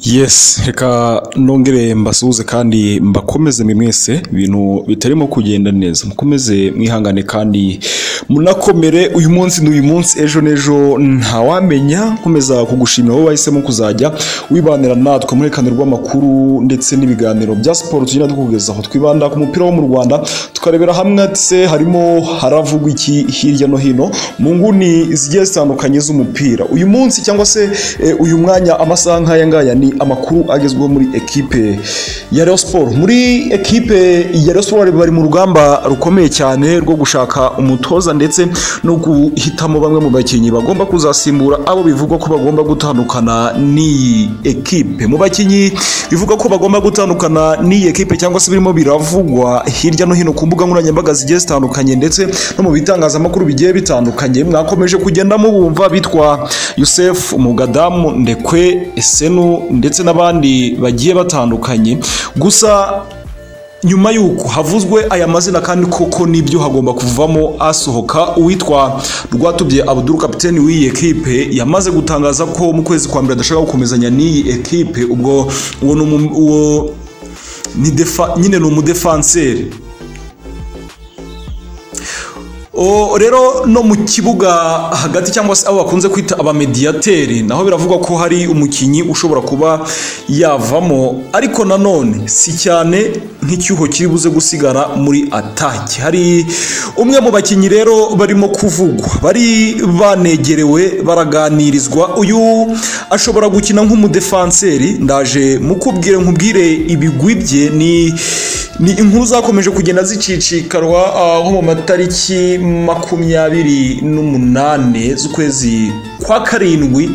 Yes reka nongere mbasuhuze kandi mbakomeze mwe mwese ibintu bitarimo kugenda neza mukomeze mwihangane kandi munakomere uyu munsi n'uyu munsi ejo n'ejo ntawamenya nkomeza kugushimira wowe wahisemo kuzajya wibanira natwe muri kano rw'amakuru ndetse n'ibiganiro bya siporo tugenda tukugezaho twibanda ku mupira wo mu Rwanda tukarebera hamwe ati se harimo haravugwa iki hirya no hino mu nguni zigiye zitandukanye z'umupira uyu munsi cyangwa se eh, uyu mwanya amasaha nk'aya ngaya ni amakuru agezweho muri ekipe ya Rayon Sport muri ekipe ya Rayon Sport bari mu rugamba rukomeye cyane rwo gushaka umutoza ndetse no guhitamo bamwe mu bakinnyi bagomba kuzasimbura abo bivugwa ko bagomba gutandukana n'iyi ekipe mu bakinnyi bivugwa ko bagomba gutandukana n'iyi ekipe cyangwa se birimo biravugwa hirya no hino ku mbuga nkoranyambaga zigiye zitandukanye ndetse no mu bitangazamakuru bigiye bitandukanye mwakomeje kugenda mubumva bitwa Yusef Umugadamu Ndekwe Esenu ndetse n'abandi bagiye batandukanye gusa nyuma y'uko havuzwe aya mazina kandi koko nibyo hagomba kuvamo asohoka uwitwa rwatubye abuduru kapiteni w'iyi ekipe yamaze gutangaza ko mu kwezi kwa mbere adashaka gukomezanya n'iyi ekipe ubwo uwo ni umu- uwo ni defa- nyine ni umudefanseri O, rero no mu kibuga hagati cyangwa se abo bakunze kwita abamediyateri naho biravugwa ko hari umukinnyi ushobora kuba yavamo ariko nanone si cyane nk'icyuho kiri buze gusigara muri ataki hari umwe mu bakinnyi rero barimo kuvugwa bari banegerewe baraganirizwa uyu ashobora gukina nk'umudefanseri ndaje mukubwire nkubwire ibigwi bye ni ni inkuru zakomeje kugenda zicicikarwa ah, nko mu matariki makumyabiri n'umunane z'ukwezi kwa karindwi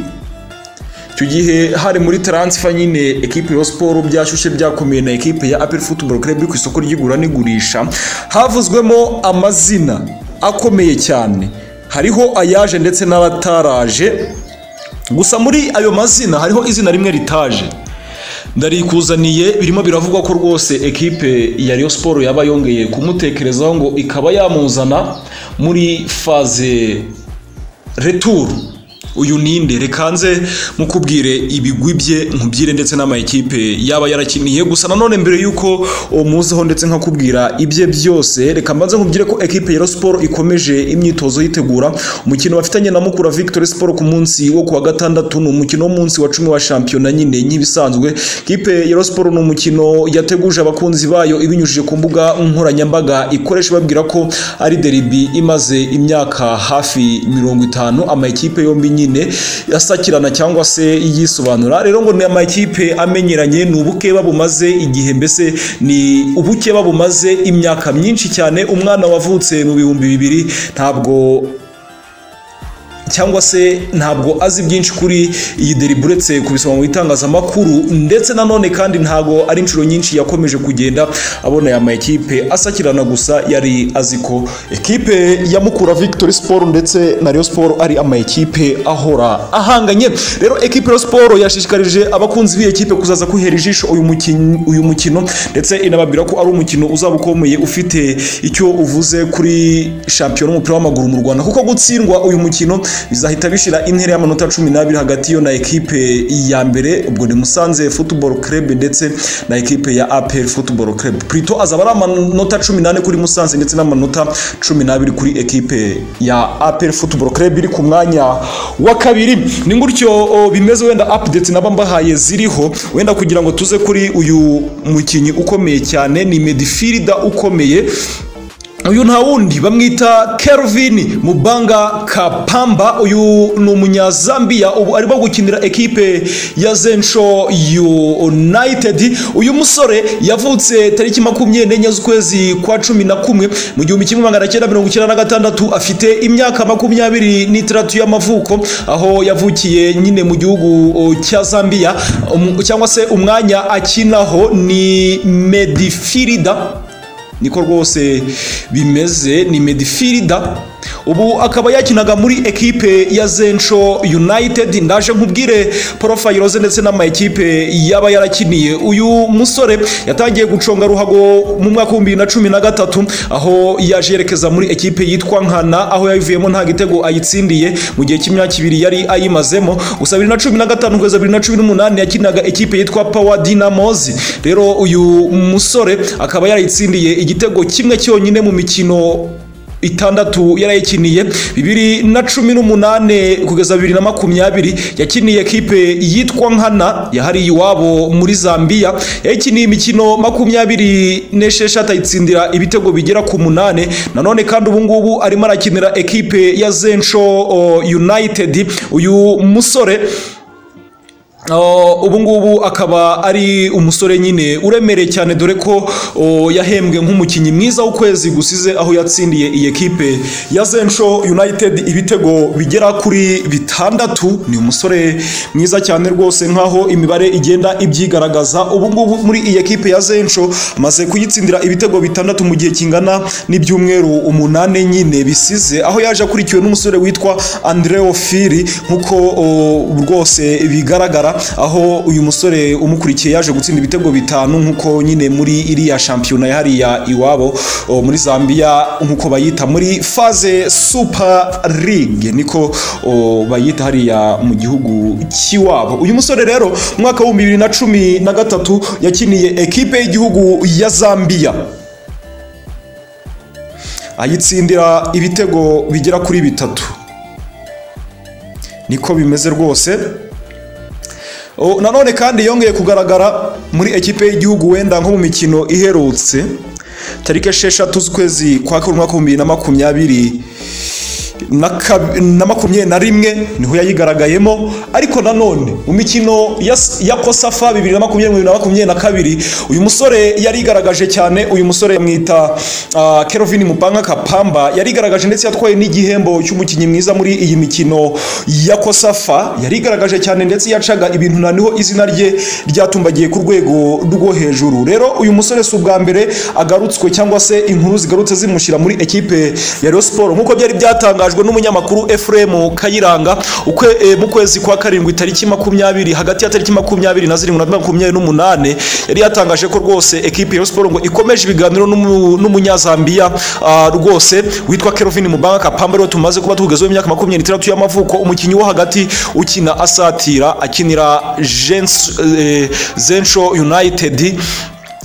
icyo gihe hari muri taransifa nyine ekipe ya siporo byashyushye byakomeye na ekipe ya apel football club iri ku isoko ry'igura n'igurisha havuzwemo amazina akomeye cyane hariho ayaje ndetse n'abataraje gusa muri ayo mazina hariho izina rimwe ritaje ndarikuzaniye birimo biravugwa ko rwose ekipe ya Rayon Sport yaba yongeye kumutekerezaho ngo ikaba yamuzana muri faze retour uyu ninde reka nze mukubwire ibigwi bye nkubwire ndetse n'amayikipe yaba yarakiniye gusa nanone mbere y'uko umuzeho ndetse nkakubwira ibye byose reka mbanze nkubwire ko ekipe ya Rayon Sport ikomeje imyitozo yitegura umukino bafitanye na Mukura Victory Sport ku munsi wo kuwa gatandatu ni umukino w'umunsi wa cumi wa shampiyona nyine nk'ibisanzwe ekipe ya Rayon Sport ni umukino yateguje abakunzi bayo ibinyujije ku mbuga nkoranyambaga ikoresha babwira ko ari deribi imaze imyaka hafi mirongo itanu amakipe yombi nyine asakirana cyangwa se yisobanura rero ngo ni amakipe amenyeranye ni ubukeba bumaze igihe mbese ni ubukeba bumaze imyaka myinshi cyane umwana wavutse mu bihumbi bibiri ntabwo cyangwa se ntabwo azi byinshi kuri iyi deribu uretse kubisoma mu bitangazamakuru ndetse nanone kandi ntabwo ari inshuro nyinshi yakomeje kugenda abona aya makipe asakirana gusa yari azi ko ekipe ya Mukura Victory Sport ndetse na Rayon Sport ari amakipe ahora ahanganye rero ekipe Rayon Sport yashishikarije abakunzi b'iyi ekipe kuzaza kwihera ijisho uyu mukino uyu mukino ndetse inababwira ko ari umukino uzaba ukomeye ufite icyo uvuze kuri shampiyona y'umupira w'amaguru mu Rwanda kuko gutsindwa uyu mukino bizahita bishira intera y'amanota cumi n'abiri hagati yo na ekipe ya mbere ubwo ni Musanze Football Club ndetse na ekipe ya APR Football Club Prito azaba ari amanota cumi n'ane kuri Musanze ndetse n'amanota cumi n'abiri kuri ekipe ya APR Football Club iri ku mwanya wa kabiri ni gutyo o, bimeze wenda update naba mbahaye ziriho wenda kugira ngo tuze kuri uyu mukinnyi ukomeye cyane ni midfielder ukomeye uyu nta wundi bamwita Kelvin Mubanga Kapamba uyu ni umunyazambiya ubu arimo gukinira ekipe ya Zensho United uyu musore yavutse tariki makumyabiri n'enye z'ukwezi kwa cumi na kumwe mu gihumbi kimwe magana cyenda mirongo icyenda na gatandatu afite imyaka makumyabiri n'itandatu y'amavuko aho yavukiye nyine mu gihugu o, cya Zambia um, cyangwa se umwanya akinaho ni Medifirida niko rwose bimeze ni medifirida ubu akaba yakinaga muri ekipe ya Zensho United ndaje nkubwire porofayiro ze ndetse n'amakipe yaba yarakiniye uyu musore yatangiye guconga ruhago mu mwaka w'ibihumbi bibiri na cumi na gatatu aho yaje yerekeza muri ekipe yitwa Nkana aho yayivuyemo nta gitego ayitsindiye mu gihe cy'imyaka ibiri yari ayimazemo gusa bibiri na cumi na gatanu kugeza bibiri na cumi n'umunani yakinaga ekipe yitwa Power Dynamos rero uyu musore akaba yarayitsindiye igitego kimwe cyonyine mu mikino itandatu yarayikiniye bibiri na cumi n'umunane kugeza bibiri na makumyabiri yakiniye ekipe yitwa nkana yahariye iwabo muri zambia yayikiniye imikino makumyabiri n'esheshatu ayitsindira ibitego bigera ku munane nanone kandi ubu ngubu arimo arakinira ekipe ya zensho united uyu musore ubu ngubu akaba ari umusore nyine uremereye cyane dore ko yahembwe nk'umukinnyi mwiza w'ukwezi gusize aho yatsindiye iyi ekipe ya zensho united ibitego bigera kuri bitandatu ni umusore mwiza cyane rwose nk'aho imibare igenda ibyigaragaza ubu ngubu muri iyi ekipe ya zensho amaze kuyitsindira ibitego bitandatu mu gihe kingana n'ibyumweru umunani nyine bisize aho yaje akurikiwe n'umusore witwa andreo fili nk'uko rwose bigaragara aho uyu musore umukurikiye yaje gutsinda ibitego bitanu nk'uko nyine muri iriya shampiyona hariya iwabo o, muri zambia nk'uko bayita muri faze super league niko o, bayita hariya mu gihugu cy'iwabo uyu musore rero mu mwaka w'ibihumbi bibiri na cumi na gatatu yakiniye ekipe y'igihugu ya zambia ayitsindira ibitego bigera kuri bitatu niko bimeze rwose nanone kandi yongeye kugaragara muri ekipe y'igihugu wenda nko mu mikino iherutse tariki esheshatu z'ukwezi kwa kabiri umwaka w'ibihumbi bibiri na makumyabiri na makumyabiri na rimwe niho yayigaragayemo ariko nanone mu mikino ya kosafa bibiri na makumyabiri na makumyabiri na kabiri uyu musore yarigaragaje cyane uyu musore bamwita kerovini mupanga kapamba yarigaragaje ndetse yatwaye n'igihembo cy'umukinnyi mwiza muri iyi mikino ya kosafa yarigaragaje cyane ndetse yacaga ibintu na niho izina rye ryatumbagiye ku rwego rwo hejuru rero uyu musore si ubwa mbere agarutswe cyangwa se inkuru zigarutse zimushyira muri ekipe ya Rayon Sports nk'uko byari byatangajwe byatangajwe n'umunyamakuru Efrem Kayiranga ukwe e, mu kwezi kwa karindwi tariki makumyabiri hagati ya tariki makumyabiri na zirindwi na makumyabiri n'umunane yari yatangaje ko rwose ekipe ya siporo ngo ikomeje ibiganiro n'umu- n'umunyazambiya ah, rwose witwa Kelvin Mubanga Kapamba rero tumaze kuba tugezeho imyaka makumyabiri n'itandatu y'amavuko umukinnyi wo hagati ukina asatira akinira Gens- eh, Zensho United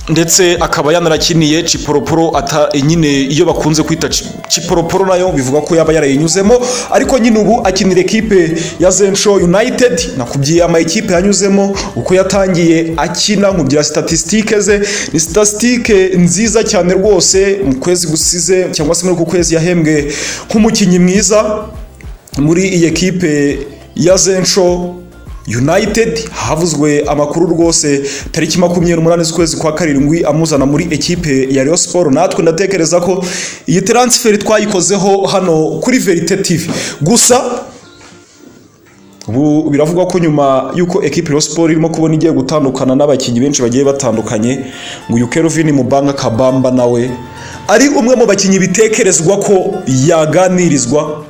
ndetse akaba yanarakiniye ciporoporo ata nyine iyo bakunze kwita ci- ciporoporo nayo bivuga ko yaba yarayinyuzemo ariko nyine ubu akinira ekipe ya zensho united nakubwiye ama ekipe yanyuzemo uko yatangiye akina nkubwira statisitike ze ni statisitike nziza cyane rwose mu kwezi gusize cyangwa se muri uku kwezi yahembwe nk'umukinnyi mwiza muri iyi ekipe ya zensho United havuzwe amakuru rwose tariki makumyabiri n'umunani z'ukwezi kwa karindwi amuzana muri ekipe ya Rayon Sport natwe ndatekereza ko iyi transfer twayikozeho hano kuri Verite TV gusa ubu biravugwa ko nyuma y'uko ekipe Rayon Sport irimo kubona igiye gutandukana n'abakinnyi benshi bagiye batandukanye ngo uyu Kelvin Mubanga Kabamba nawe ari umwe mu bakinnyi bitekerezwa ko yaganirizwa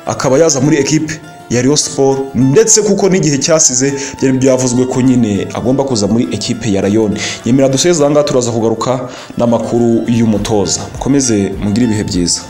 akaba yaza muri ekipe ya Rayon Sport ndetse kuko n'igihe cyasize byari byavuzwe ko nyine agomba kuza muri ekipe ya Rayon yemera duseze aha ngaha turaza kugaruka n'amakuru y'umutoza mukomeze mugire ibihe byiza